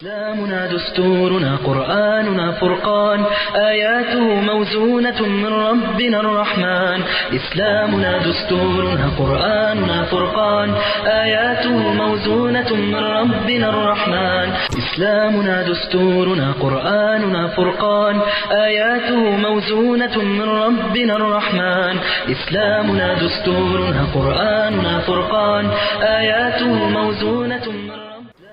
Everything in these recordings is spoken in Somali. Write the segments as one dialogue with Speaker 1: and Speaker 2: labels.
Speaker 1: إسلامنا دستورنا قرآننا فرقان آياته موزونة من ربنا الرحمن إسلامنا دستورنا قرآننا فرقان آياته موزونة من ربنا الرحمن إسلامنا دستورنا قرآننا فرقان آياته موزونة من ربنا الرحمن إسلامنا دستورنا قرآننا فرقان آياته موزونة من ربنا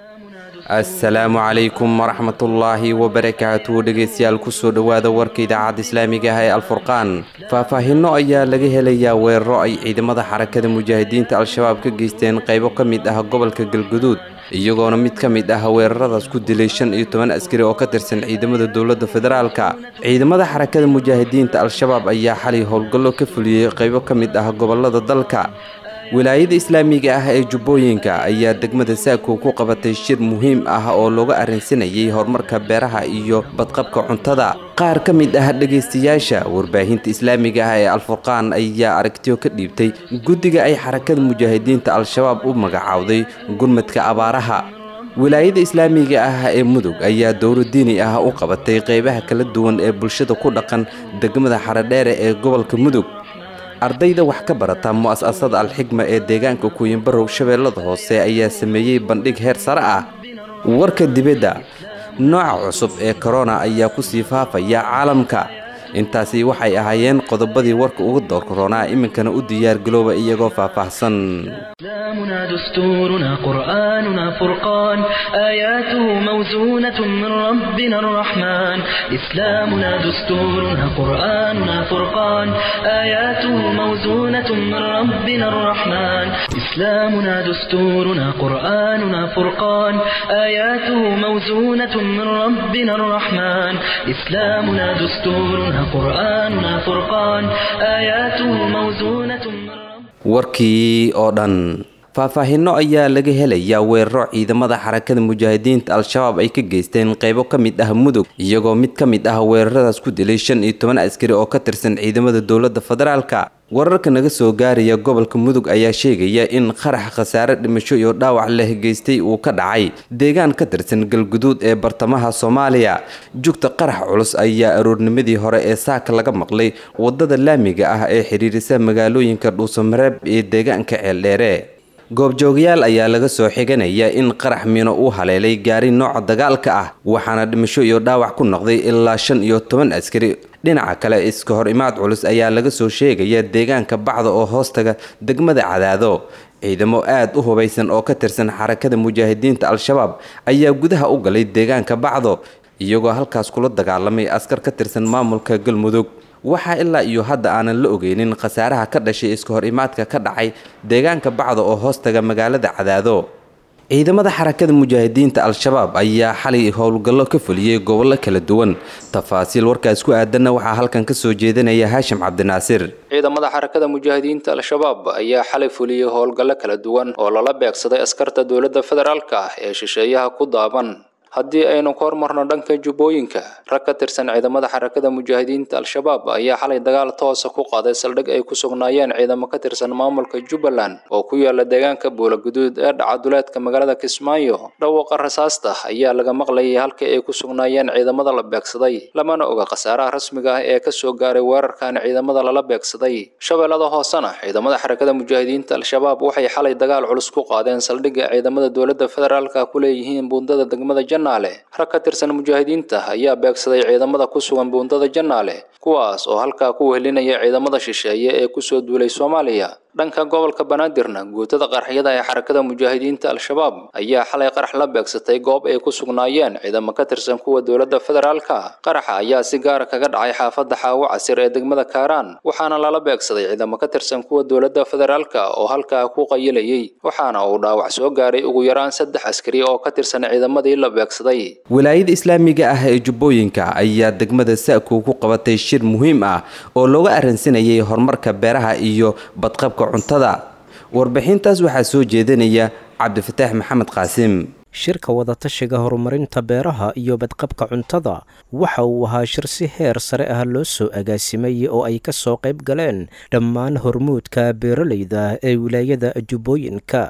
Speaker 2: assalaamu calaykum waraxmatullaahi wabarakaatu dhegeystayaal kusoo dhowaada warka idaacadda islaamiga ah ee alfurqaan faahfaahinno ayaa laga helayaa weeraro ay ciidamada xarakada mujaahidiinta al-shabaab ka geysteen qaybo ka mid ah gobolka galguduud iyagoona mid ka mid ah weeraradaas ku dilay shan iyo toban askari oo ka tirsan ciidamada dowladda federaalka ciidamada xarakada mujaahidiinta al-shabaab ayaa xalay howlgallo ka fuliyey qaybo ka mid ah gobolada dalka wilaayada islaamiga ah ee jubbooyinka ayaa degmada saako ku qabatay shir muhiim ah oo looga arrinsanayay horumarka beeraha iyo badqabka cuntada qaar ka mid ah dhegaystayaasha warbaahinta islaamiga ah ee alfurqaan ayaa aragtiyo ka dhiibtay guddiga ay xarakada mujaahidiinta al-shabaab u magacaawday gurmadka abaaraha wilaayada islaamiga ah ee mudug ayaa dowro diini ah u qabatay qeybaha kala duwan ee bulshada ku dhaqan degmada xaradheere ee gobolka mudug ardayda wax ka barata mu'asasada alxigma ee deegaanka kuuyinbarow shabeellada hoose ayaa sameeyey bandhig heer sare ah warka dibadda nooca cusub ee korona ayaa ku sii faafaya caalamka intaasi waxay ahaayeen qodobadii warka uga doorkaroonaa iminkana u diyaargalooba iyagoo faahfaahsan
Speaker 1: إسلامنا دستورنا قرآننا فرقان آياته موزونة من ربنا الرحمن إسلامنا دستورنا قرآننا فرقان آياته موزونة من ربنا الرحمن إسلامنا دستورنا قرآننا فرقان آياته موزونة من ربنا الرحمن إسلامنا دستورنا قرآننا فرقان آياته موزونة من ربنا
Speaker 2: warkii oo dhan faahfaahinno ayaa laga helayaa weeraro ciidamada xarakada mujaahidiinta al-shabaab ay ka geysteen qaybo ka mid ah mudug iyagoo mid ka mid ah weeraradaas ku dilay shan iyo toban askari oo ka tirsan ciidamada dowladda federaalka wararka naga soo gaaraya gobolka mudug ayaa sheegaya in qarax khasaare dhimasho iyo dhaawac leh geystay uu ka dhacay deegaan ka tirsan galguduud ee bartamaha soomaaliya jugta qarax culus ayaa aroornimadii hore ee saaka laga maqlay wadada laamiga ah ee xidhiirisa magaalooyinka dhuusamareeb ee deegaanka ceeldheere goobjoogayaal ayaa laga soo xiganaya in qarax miino uu haleelay gaari nooca dagaalka ah waxaana dhimasho iyo dhaawac ku noqday ilaa shan iyo toban askari dhinaca kale iska hor imaad culus ayaa laga soo sheegaya deegaanka bacda oo hoostaga degmada cadaado ciidamo aad u hubaysan oo ka tirsan xarakada mujaahidiinta al-shabaab ayaa gudaha u galay deegaanka bacdo iyagoo halkaas kula dagaalamay askar ka tirsan maamulka galmudug waxaa ilaa iyo hadda aanan la ogeynin khasaaraha ka dhashay iska hor imaadka ka dhacay deegaanka bacda oo hoostaga magaalada cadaado ciidamada xarakada mujaahidiinta al-shabaab ayaa xalay howlgallo ka fuliyey gobollo kala duwan tafaasiil warkaas ku aadanna waxaa halkan ka soo jeedinaya haashim cabdinaasir
Speaker 3: ciidamada xarakada mujaahidiinta al-shabaab ayaa xalay fuliyey howlgallo kala duwan oo lala beegsaday askarta dowladda federaalka ah ee shisheeyaha ku daaban haddii aynu ka hormarno dhanka jubbooyinka rag ka tirsan ciidamada xarakada mujaahidiinta al-shabaab ayaa xalay dagaal toosa ku qaaday saldhig ay ku sugnaayeen ciidamo ka tirsan maamulka jubbaland oo ku yaala deegaanka buulaguduud ee dhaca duleedka magaalada kismaayo dhawaaqa rasaasta ayaa laga maqlayay halkii ay ku sugnaayeen ciidamada la beegsaday lamana oga khasaaraha rasmiga ah ee kasoo gaaray weerarkan ciidamada lala beegsaday shabeellada hoosena ciidamada xarakada mujaahidiinta al-shabaab waxay xalay dagaal culus ku qaadeen saldhigga ciidamada dowladda federaalka ku leeyihiin buundada degmada janaale rag ka tirsan mujaahidiinta ayaa beegsaday ciidamada ku sugan buundada janaale kuwaas oo halkaa ku wehelinaya ciidamada shisheeye ee kusoo duulay soomaaliya dhanka gobolka banaadirna guutada qaraxyada ee xarakada mujaahidiinta al-shabaab ayaa xalay qarax la beegsatay goob ay ku sugnaayeen ciidamo ka tirsan kuwa dowladda federaalka qaraxa ayaa si gaara kaga dhacay xaafadda xaawo casir ee degmada kaaraan waxaana lala beegsaday ciidamo ka tirsan kuwa dowladda federaalka oo halkaa ku qayilayay waxaana uu dhaawac soo gaaray ugu yaraan saddex askari oo ka tirsan ciidamadii la beegsaday
Speaker 2: wilaayada islaamiga ah ee jubbooyinka ayaa degmada sa'ku ku qabatay shir muhiim ah oo looga arransanayay horumarka beeraha iyo badqabka cuntada warbixintaas waxaa soo jeedinaya cabdifataax maxamed qaasim
Speaker 4: shirka wadatashiga horumarinta beeraha iyo badqabka cuntada waxa uu ahaa shir si heer sare ah loo soo agaasimay oo ay ka soo qayb galeen dhammaan hormuudka beeralayda ee wilaayada jubbooyinka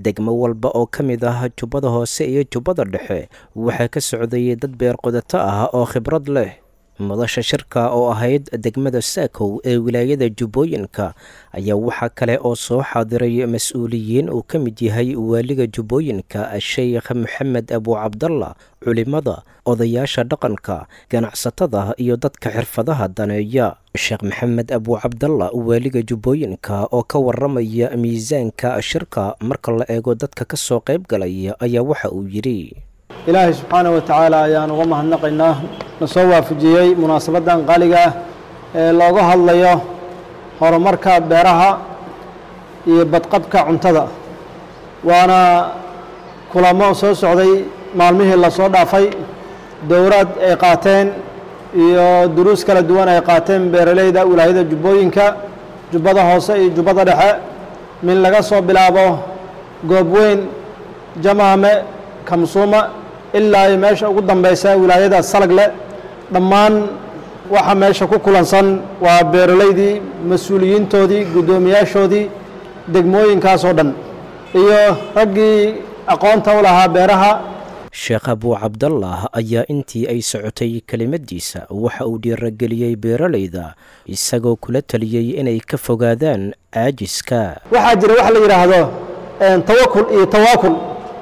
Speaker 4: degmo walba oo ka mid ah jubbada hoose iyo jubbada dhexe waxaa ka socdayay dad beerqudato ah oo khibrad leh madasha shirka oo ahayd degmada saakow ee wilaayada jubbooyinka ayaa waxaa kale oo soo xaadiray mas-uuliyiin uu ka mid yahay waaliga jubbooyinka sheekh maxamed abu cabdalla culimada odayaasha dhaqanka ganacsatada iyo dadka xirfadaha daneeya sheekh maxamed abu cabdalla waaliga jubbooyinka oo ka waramaya miisaanka shirka marka la eego dadka ka soo qayb galaya ayaa waxa uu yidhi
Speaker 5: ilaahay subxaana wa tacaala ayaan uga mahadnaqaynaa na soo waafajiyey munaasabaddan qaaliga ah ee looga hadlayo horumarka beeraha iyo badqabka cuntada waana kulamo soo socday maalmihii lasoo dhaafay dowrad ay qaateen iyo duruus kala duwan ay qaateen beeraleyda wilaayada jubbooyinka jubbada hoose iyo jubbada dhexe min laga soo bilaabo goobweyn jamaame kamsuuma ilaa iyo meesha ugu dambeysa wilaayada salagle dhammaan waxa meesha ku kulansan waa beeraleydii mas-uuliyiintoodii guddoomiyaashoodii degmooyinkaasoo dhan iyo raggii aqoonta u lahaa beeraha
Speaker 4: sheekh abuu cabdallah ayaa intii ay socotay kelimadiisa waxa uu dhiirageliyey beeraleyda isagoo kula taliyey inay ka fogaadaan caajiska
Speaker 5: waxaa jira wax la yidhaahdo tawakul iyo tawaakul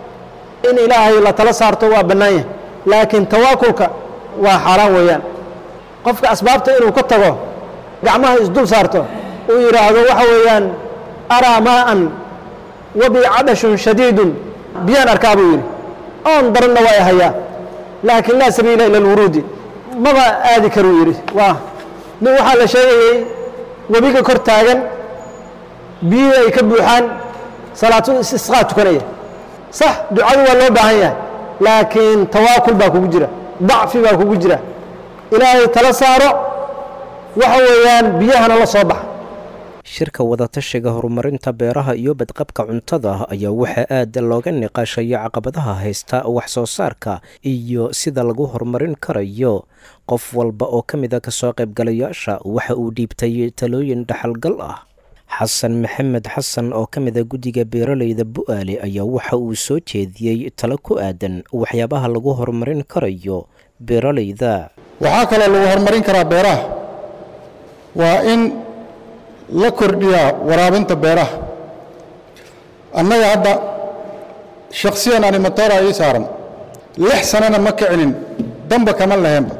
Speaker 5: in ilaahay la tala saarto waa bannaan yahay laakiin tawaakulka waa xaaraan weeyaan qofka asbaabta inuu ka tago gacmaha isdul saarto uu yidhaahdo waxa weeyaan araa maa'an wabi cadashun shadiidun biyaan arkaa buu yidhi oon daranna waa i hayaa laakiin laa sabiila ila alwuruudi maba aadi karuu yidhi waa nin waxaa la sheegayey webiga kor taagan biyihii ay ka buuxaan salaatu istisqaa tukanaya sax ducadu waa loo baahan yahay laakiin tawaakul baa kugu jira dacfi baa kugu jira ilaahay tala saaro waxa weeyaan biyahana la soo baxa
Speaker 4: shirka wadatashiga horumarinta beeraha iyo badqabka cuntada ayaa waxaa aad looga niqaashaya caqabadaha haysta wax soo saarka iyo sida lagu horumarin karayo qof walba oo ka mid a kasoo qaybgalayaasha waxa uu dhiibtay talooyin dhaxalgal ah xasan maxamed xasan oo ka mid a guddiga beeraleyda bu-aale ayaa waxa uu soo jeediyey talo ku aadan waxyaabaha lagu horumarin karayo beeraleyda
Speaker 6: waxaa kaloo lagu horumarin karaa beeraha waa in la kordhiyaa waraabinta beeraha annaga hadda shakhsiyan animatoora ii saaran lix sanana ma kicinin damba kama laheenba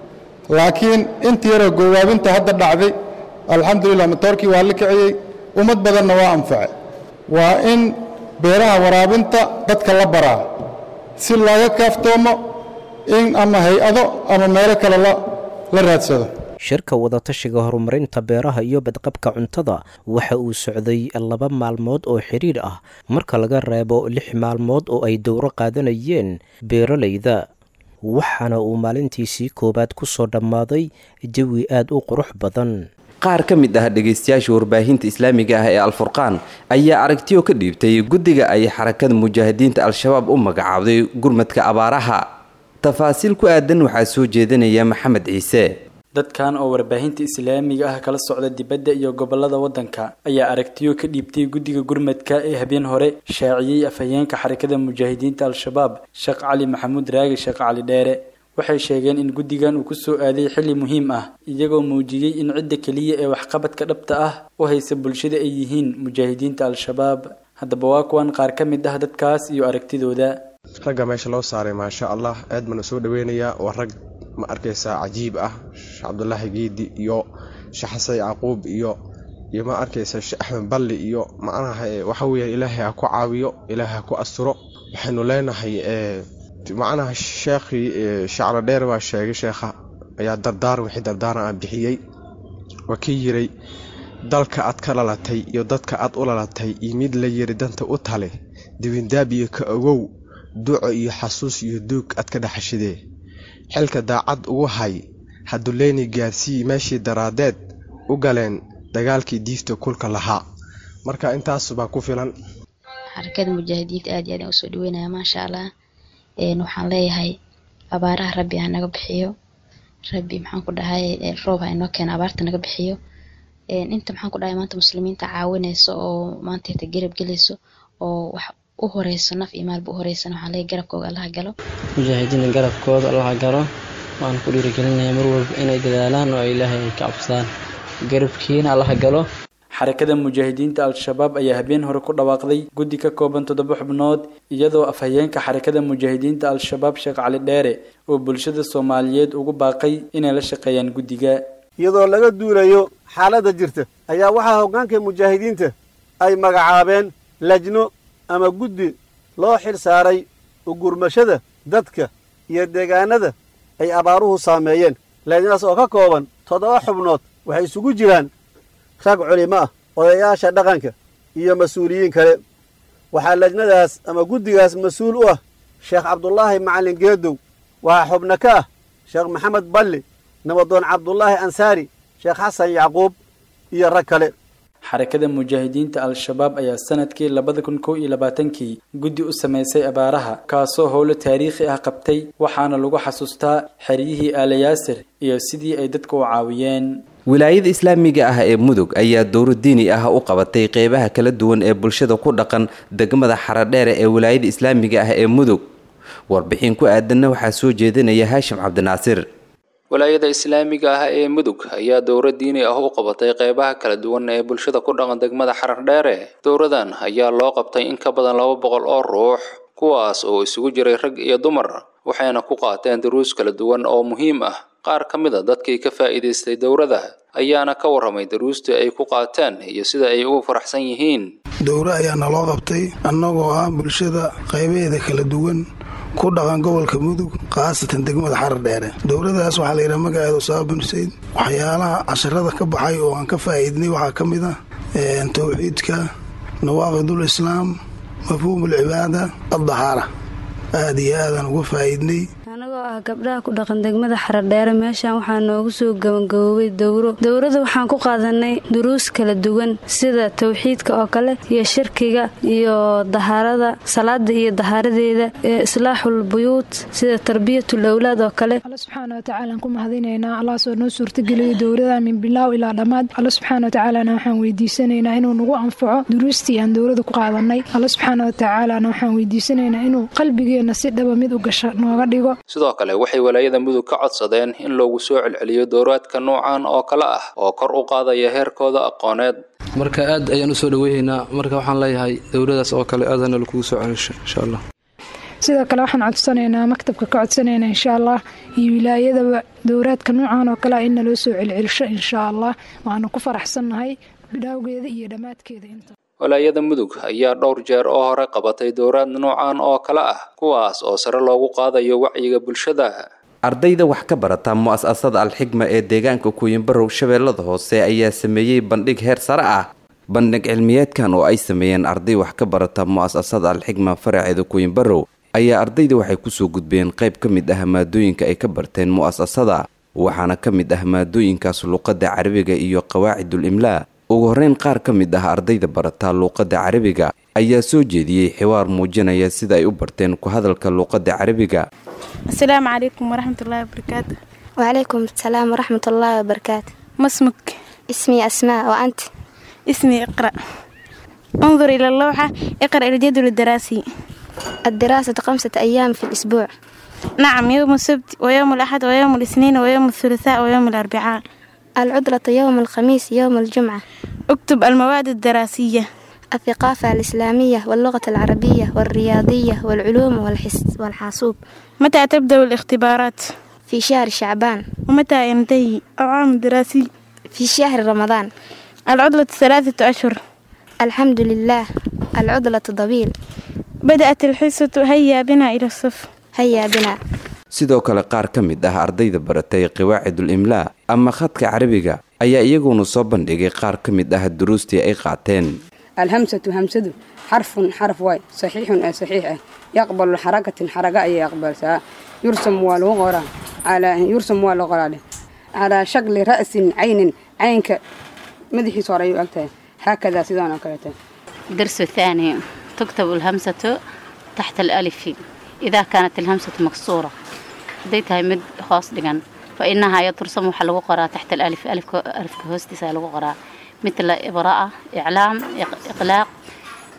Speaker 6: laakiin inta yaroo goowaabinta hadda dhacday alxamdulilah matoorkii waa la kiciyey ummad badanna waa anface waa in beeraha waraabinta dadka la baraa si looga kaaftoomo in ama hay-ado ama meelo kale la raadsado
Speaker 4: shirka wadatashiga horumarinta beeraha iyo badqabka cuntada waxa uu socday laba maalmood oo xidhiir ah marka laga reebo lix maalmood oo ay dowro qaadanayeen beeraleyda waxaana uu maalintiisii koowaad ku soo dhammaaday jawi aad u qurux badan
Speaker 2: qaar ka mid ah dhegaystayaasha warbaahinta islaamiga ah ee alfurqaan ayaa aragtiyo ka dhiibtay guddiga ay xarakada mujaahidiinta al-shabaab u magacaabday gurmadka abaaraha tafaasiil ku aadan waxaa soo jeedinaya maxamed ciise
Speaker 7: dadkan oo warbaahinta islaamiga ah kala socda dibadda iyo gobolada waddanka ayaa aragtiyo ka dhiibtay guddiga gurmadka ee habeen hore shaaciyey afhayeenka xarakada mujaahidiinta al-shabaab sheekh cali maxamuud raagi sheekh cali dheere waxay sheegeen in guddigan uu kusoo aaday xilli muhiim ah iyagoo muujiyey in cidda keliya ee waxqabadka dhabta ah u haysa bulshada ay yihiin mujaahidiinta al-shabaab haddaba waa kuwan qaar ka mid ah dadkaas iyo aragtidooda
Speaker 8: ragga meesha loo saaray maasha allah aad baan u soo dhaweynayaa waa rag ma arkaysaa cajiib ah sheekh cabdulaahi geedi iyo sheekh xasan yacquub iyo iyo ma arkaysaa sheekh axmed balli iyo macnaha waxa weeye ilaahay ha ku caawiyo ilaahay ha ku asturo waxaynu leenahay macnaha sheekhii shaclo dheer baa sheegay sheekha ayaa dardaar wixii dardaaran ah bixiyey waa ka yiray dalka aad ka dhalatay iyo dadka aad u dhalatay iyo mid la yiri danta u tale dibindaab iyo ka ogow duco iyo xasuus iyo duug aad ka dhaxashidee xilka daacad ugu hay haduleyni gaarsii meeshii daraadeed u galeen dagaalkii diifta kulka lahaa marka intaas baa ku filan
Speaker 9: xarakada mujaahidiinta aad iyo aad aan usoo dhaweynaya maasha allah waxaan leeyahay abaaraha rabbi ha naga bixiyo rabbi maxaan ku dhahay roob ha inoo keena abaarta naga bixiyo inta maxaan ku dhahay maanta muslimiinta caawinayso oo maanta garab gelayso oo wax u horeyso naf iyo maalba u horeysana waxaa leeyahay garabkooga allaha galo
Speaker 10: mujaahidiinta garabkooda allaha galo waan ku dhiirigelinayaa mar walba inay dadaalaan oo ilaahay ay ka cabsadaan garabkiina allaha galo
Speaker 7: xarakada mujaahidiinta al-shabaab ayaa habeen hore ku dhawaaqday guddi ka kooban toddoba xubnood iyadoo afhayeenka xarakada mujaahidiinta al-shabaab sheekh cali dheere oo bulshada soomaaliyeed ugu baaqay inay la shaqeeyaan guddiga
Speaker 11: iyadoo laga duulayo xaaladda jirta ayaa waxaa hoggaanka mujaahidiinta ay magacaabeen lajno ama guddi loo xil saaray ugurmashada dadka iyo deegaanada ay abaaruhu saameeyeen lajnadaas oo ka kooban toddoba xubnood waxay isugu jiraan rag culimo ah odayaasha dhaqanka iyo mas-uuliyiin kale waxaa lajnadaas ama guddigaas mas-uul u ah sheekh cabdulaahi macallin geedow waxaa xubno ka ah sheekh maxamed balli nabadoon cabdulaahi ansaari sheekh xasan yacquub iyo rag kale
Speaker 7: xarakada mujaahidiinta al-shabaab ayaa sanadkii labada kun kow iyo labaatankii guddi u samaysay abaaraha kaasoo howlo taariikhi ah qabtay waxaana lagu xasuustaa xeryihii aalayaasir iyo sidii ay dadka u caawiyeen
Speaker 2: wilaayada islaamiga ah ee mudug ayaa dowro diini ah u qabatay qeybaha kala duwan ee bulshada ku dhaqan degmada xaradheere ee wilaayada islaamiga ah ee mudug warbixin ku aadanna waxaa soo jeedinaya haashim cabdinaasir
Speaker 3: walaayada islaamiga ah ee mudug ayaa dowro diini ah u qabatay qeybaha kala duwan ee bulshada ku dhaqan degmada xarar dheere dowradan ayaa loo qabtay in ka badan laba boqol oo ruux kuwaas oo isugu jiray rag iyo dumar waxayna ku qaateen duruus kala duwan oo muhiim ah qaar ka mid a dadkii ka faa'iidaystay dowrada ayaana ka warramay daruustii ay ku qaateen iyo sida ay ugu faraxsan yihiin
Speaker 12: dowro ayaa naloo qabtay annagoo ah bulshada qaybaheeda kala duwan ku dhaqan gobolka mudug khaasatan degmada xarar dheere dowladaas waxaa la yidhaha magaceeda usaaba bin xuseyn waxyaalaha casharada ka baxay oo aan ka faa'iidnay waxaa ka mid ah towxiidka nawaaqidul islaam mafhuumul cibaada addahaara aada iyo aadaan uga faa'iidnay
Speaker 13: anagoo ah gabdhaha ku dhaqan degmada xaradheere meeshan waxaa noogu soo gabangaboobay dowro dowrada waxaan ku qaadanay duruus kala duwan sida towxiidka oo kale iyo shirkiga iyo dahaarada salaada iyo dahaaradeeda ee islaaxul buyuut sida tarbiyatul awlaad oo kale
Speaker 14: alla subxaana watacaalaan ku mahadinaynaa allahaasoo noo suurtageliyay dowrada min bilaaw ilaa dhammaad alla subxaana watacaalana waxaan weydiisanaynaa inuu nagu anfaco duruustii aan dowrada ku qaadanay alla subxaana watacaalana waxaan weydiisanaynaa inuu qalbigeenna si dhaba mid u gasha nooga dhigo
Speaker 3: sidoo kale waxay walaayada mudug ka codsadeen in loogu soo celceliyo dowraadka noocan oo kale ah oo kor u qaadaya heerkooda aqooneed
Speaker 15: marka aad ayaan usoo dhaweynaynaa marka waxaan leeyahay dowladaas oo kale aadana lakugu soo celisho insha allah
Speaker 14: sidoo kale waxaan codsanaynaa maktabka ka codsanaynaa insha allah iyo wilaayadaba dowraadka noocan oo kale ah in naloo soo celcelisho insha allah waanu ku faraxsannahay bidhaawgeeda iyo dhammaadkeeda inta
Speaker 3: walaayada mudug ayaa dhowr jeer oo hore qabatay dowraad noocan oo kale ah kuwaas oo sare loogu qaadayo wacyiga bulshada
Speaker 2: ardayda wax ka barata mu-asasada alxigma ee deegaanka kuuyinbarow shabeellada hoose ayaa sameeyey bandhig heer sare ah bandhig cilmiyeedkan oo ay sameeyeen arday wax ka barata mu-asasada alxigma faraceeda kuuyinbarow ayaa ardayda waxay kusoo gudbeen qayb ka mid ah maadooyinka ay ka barteen mu-asasada waxaana ka mid ah maadooyinkaas luuqadda carabiga iyo qawaacidul imlaa ugu horreyn qaar ka mid ah ardayda barataa luuqadda carabiga ayaa soo jeediyey xiwaar muujinaya sida ay u barteen ku hadalka luuqadda carabiga
Speaker 16: asalaamu calaykum waraxmatullaahi wabarakaatu
Speaker 17: وعليكم السلام ورحمة الله وبركاته
Speaker 16: ما اسمك
Speaker 17: اسمي أسماء وأنت
Speaker 16: اسمي اقرأ انظر إلى اللوحة اقرأ الجدول الدراسي
Speaker 17: الدراسة خمسة أيام في الأسبوع
Speaker 16: نعم يوم السبت ويوم الأحد ويوم الاثنين ويوم الثلاثاء ويوم الأربعاء
Speaker 17: العطلة يوم الخميس يوم الجمعة
Speaker 16: اكتب المواد الدراسية
Speaker 17: الثقافة الإسلامية واللغة العربية والرياضية والعلوم والحس والحاسوب
Speaker 16: متى تبدأ الاختبارات؟
Speaker 17: في شهر شعبان
Speaker 16: ومتى ينتهي العام الدراسي؟
Speaker 17: في شهر رمضان
Speaker 16: العطلة ثلاثة أشهر
Speaker 17: الحمد لله العطلة طويل
Speaker 16: بدأت الحصة هيا بنا إلى الصف
Speaker 17: هيا بنا
Speaker 2: sidoo kale qaar ka mid ah ardayda baratay qawaacidul imlaa ama khadka carabiga ayaa iyaguna soo bandhigay qaar ka mid ah duruustii ay qaateen
Speaker 18: الهمسة همسة حرف حرف واي صحيح أي صحيح يقبل حركة حركة أي يقبل سا يرسم والغرة على يرسم والغرة على شكل رأس عين عينك مدحي صار أكتر هكذا سيدان أكلته
Speaker 19: الدرس الثاني تكتب الهمسة تحت الألف إذا كانت الهمسة مكسورة ديتها مد خاص دقن فإنها ترسم حلو قراءة تحت الألف ألف ألف كهوستي سالو قراءة مثل إبراءة إعلام إقلاق إن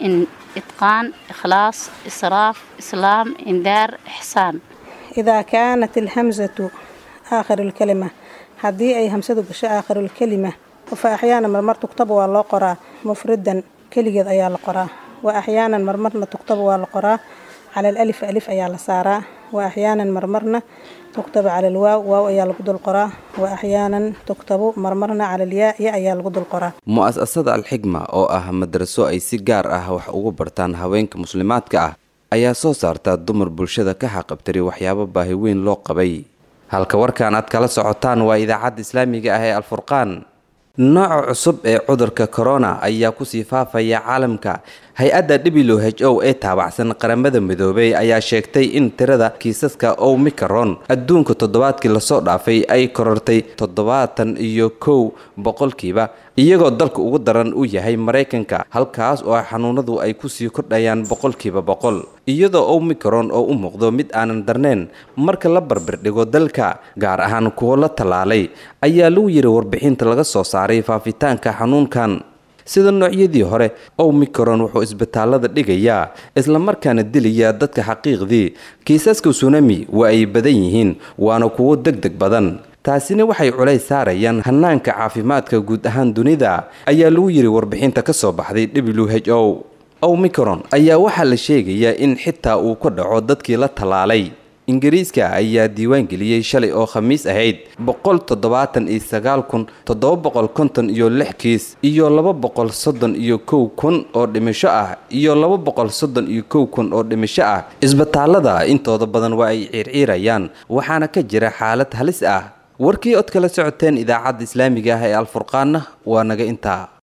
Speaker 19: itqaan ikhlaas israaf islaam indaar ixsaan
Speaker 20: idaa kaanat alhamsatu aakhiru lkalima haddii ay hamsadu gasho aakhiru lkalima fa axyaanan marmar tugtaba waa loo qoraa mufridan keligeed ayaa la qoraa wa axyaanan marmarna tugtaba waa la qoraa cala alif alif ayaa la saaraa wa axyaanan marmarna tugtaba cala alwaaw waaw ayaa lagu dul qoraa wa axyaanan tugtabu marmarna cala alyaa ya ayaa lagu dul qoraa
Speaker 2: mu'asasada alxigma oo ah madraso ay si gaar ah wax ugu bartaan haweenka muslimaadka ah ayaa soo saarta dumar bulshada ka xaqabtiri waxyaabo baahi weyn loo qabay halka warkan aad kala socotaan waa idaacadda islaamiga ah ee alfurqaan nooca cusub ee cudurka corona ayaa kusii faafaya caalamka hay-adda w h o ee taabacsan qaramada midoobay ayaa sheegtay in tirada kiisaska omicron adduunka toddobaadkii lasoo dhaafay ay korortay toddobaatan iyo kow boqolkiiba iyagoo dalka ugu daran uu yahay maraykanka halkaas oo xanuunadu ay kusii kordhayaan boqolkiiba boqol iyadoo omicron oo u muuqdo mid aanan darnayn marka la barbirdhigo dalka gaar ahaan kuwo la tallaalay ayaa lagu yiri warbixinta laga soo saaray faafitaanka xanuunkan sida noocyadii hore omicron wuxuu isbitaalada dhigayaa islamarkaana dilaya dadka xaqiiqdii kiisaska tsunami waa ay badan yihiin waana kuwo deg deg badan taasina waxay culays saarayaan hanaanka caafimaadka guud ahaan dunida ayaa lagu yiri warbixinta ka soo baxday w h o omicron ayaa waxaa la sheegayaa in xitaa uu ka dhaco dadkii la tallaalay ingiriiska ayaa diiwaangeliyey shalay oo khamiis ahayd boqol toddobaatan iyo sagaal kun toddoba boqol konton iyo lix kiis iyo laba boqol soddon iyo kow kun oo dhimasho ah iyo laba boqol soddon iyo kow kun oo dhimasho ah isbitaalada intooda badan waa ay ciirciirayaan waxaana ka jira xaalad halis ah warkii od kala socoteen idaacadda islaamiga ah ee alfurqaanna waa naga intaa